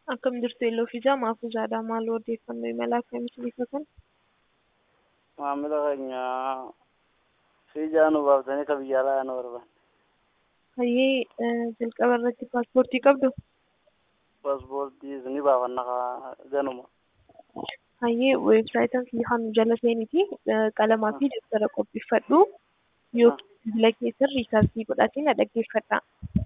Akkam jirtu Yelloo fi Jaa Maafuuzaadha. Maal odeeffannoo imala akkamiitu bifa kana? Maamila keenya fiizaa nu baaftanii ka biyya alaa nu barbaanne. Hayyee jalqaba irratti paaspoortii qabdu? Paaspoortii ni baafanna kaa ganuma. Hayyee weebsaayitiin kan jala seeniiti qalamaa fi dabtara qopheeffadhu yookiin bilbila keessan riisaarchii godhaatiin dhaggeeffadha.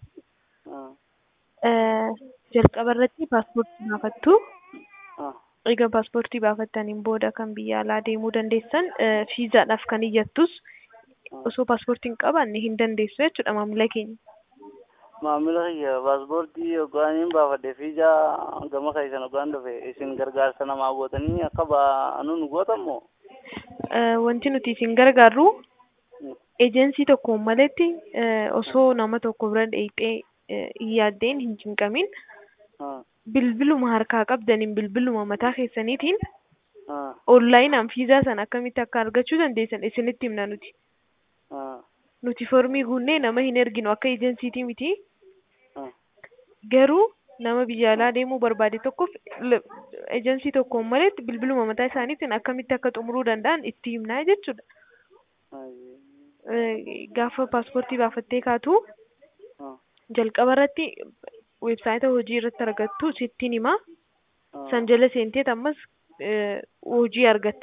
Jalqaba irratti paaspoortii baafattu. Egaa paaspoortii baafattaniin booda kan biyya alaa deemuu dandeessan fiizaadhaaf kan iyyattus osoo paaspoortii hin qabaanne hin dandeessu jechuudha maamila keenya. Maamila kiyya paaspoortii yookaan hin baafadhe fiizaa gama keessan yookaan dhufe isin gargaarsa namaa gootanii akka baanu nu gootammoo? Wanti nuti isin gargaarru ejensii tokkoon malatti osoo nama tokko bira dheeyxee hin yaaddeen hin cinqamin bilbiluma harkaa qabdaniin bilbiluma mataa keessaniitiin onlaayinaan fiizaa sana akkamitti akka argachuu dandeessan isinitti himna nuti. Nuti formii guunnee nama hin erginu akka ejensiitii miti. Garuu nama biyya alaa deemuu barbaade tokkoof ejensii tokkoon malatti bilbiluma mataa isaaniitiin akkamitti akka xumuruu danda'an itti himnaa jechuudha. Gaafa paaspoortii baafattee kaatu jalqaba irratti weebsaayita hojii irratti argattu sittiin hima. San jala seenteet ammas hojii argatta.